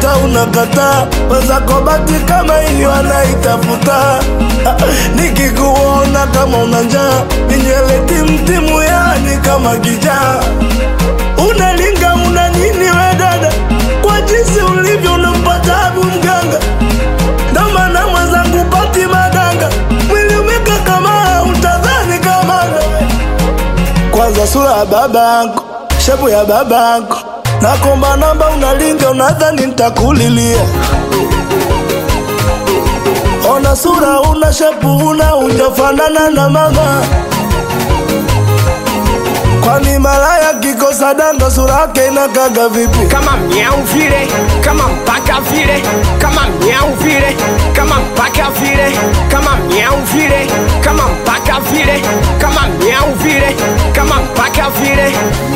sasa unakataa wenzako bati kama hiyo anaitafuta nikikuona kama una njaa minywele timtimu yani kama kijaa unalinga una nini we dada kwa jinsi ulivyo unampa tabu mganga ndo maana mwenzangu pati madanga mwili umekakamaa utadhani kamanda kwanza sura ya babako shepu ya babako nakomba namba unalinga unadhani ntakulilia ona sura una shepu una ujafanana na mama kwani malaya kikosa danga sura yake inakaga vipi kama mnyau vile kama mpaka vile kama mnyau vile kama mpaka vile kama mnyau vile kama mpaka vile kama mnyau vile kama mpaka vile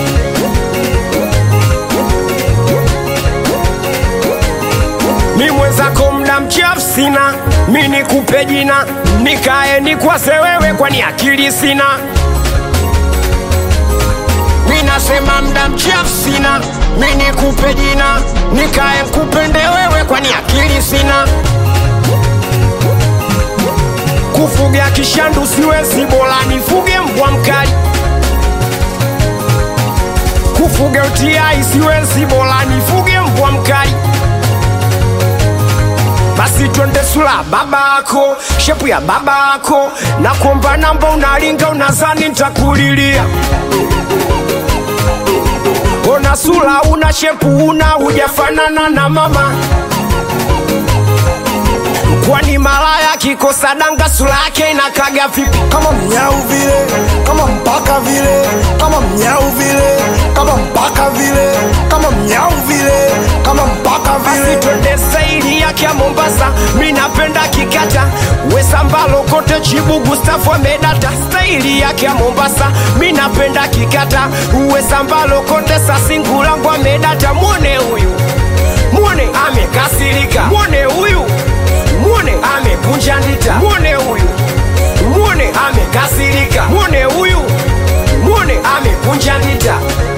mi mwenzako mda mchafu sina mi nikupe jina nikae nikwase wewe kwani akili sina mi nasema mda mchafu sina mi nikupe jina nikae nkupende wewe kwani akili sina kufuga kishandu siwezi bora nifuge mbwa mkali kufuga utiai siwezi bora nifuge mbwa mkali basi twende sula babako shepu ya babako na kuomba namba unalinga unazani ntakulilia ona sula una shepu una hujafanana na mama kwani malaya kikosa danga sula yake inakaga vipi kama mnyau vile kama mpaka vile kama mnyau vile kama mpaka vile kama mnyau vile kama mpaka basi vile twende saili yake ya mombasa mi napenda kikata wesambalo kote chibu gustafu amedata staili yake ya mombasa mi napenda kikata wesambalo kote sasingulangu amedata mwone huyu mwone amekasirika mwone huyu mwone amekunja ndita mwone huyu mwone amekasirika mwone huyu mwone amekunja ndita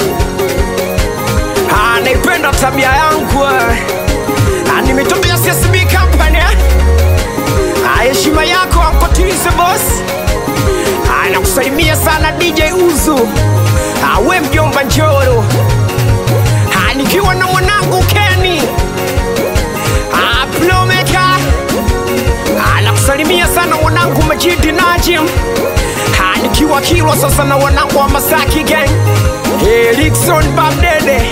Ah, naipenda tabia yangu eh. Ah, nimetokea CSB company eh. Ah, heshima yako ankotize boss Ah, nakusalimia sana DJ Uzu Ah, we mjomba Njoro Ah, nikiwa na mwanangu Kenny Ah, Plomeka Ah, nakusalimia sana mwanangu Majidi Najim Ah, nikiwa Kilwa sasa na wanangu wa Masaki gang Erikson Babdede